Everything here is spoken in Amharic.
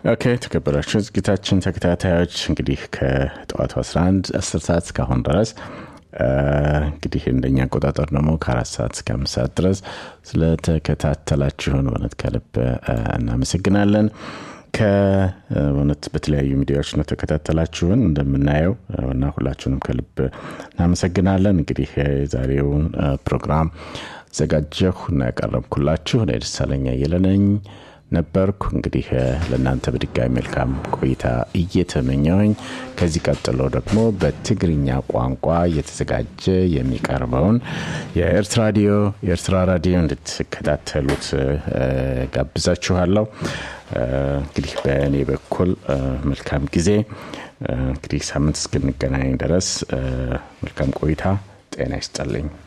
ኦኬ ተከበራችሁ ዝግጅታችን ተከታታዮች እንግዲህ ከጠዋቱ 11 10 ሰዓት እስካሁን ድረስ እንግዲህ እንደኛ አቆጣጠር ደግሞ ከአራት ሰዓት እስከ አምስት ሰዓት ድረስ ስለተከታተላችሁን በእውነት ከልብ እናመሰግናለን ከእውነት በተለያዩ ሚዲያዎች ነው ተከታተላችሁን እንደምናየው እና ሁላችሁንም ከልብ እናመሰግናለን እንግዲህ የዛሬውን ፕሮግራም ዘጋጀሁ እና ያቀረብኩላችሁ እኔ ደሳለኛ እየለነኝ ነበርኩ እንግዲህ ለእናንተ በድጋሚ መልካም ቆይታ እየተመኘውኝ ከዚህ ቀጥሎ ደግሞ በትግርኛ ቋንቋ እየተዘጋጀ የሚቀርበውን የኤርትራ ራዲዮ የኤርትራ ራዲዮ እንድትከታተሉት ጋብዛችኋለሁ እንግዲህ በእኔ በኩል መልካም ጊዜ እንግዲህ ሳምንት እስክንገናኝ ድረስ መልካም ቆይታ ጤና ይስጠልኝ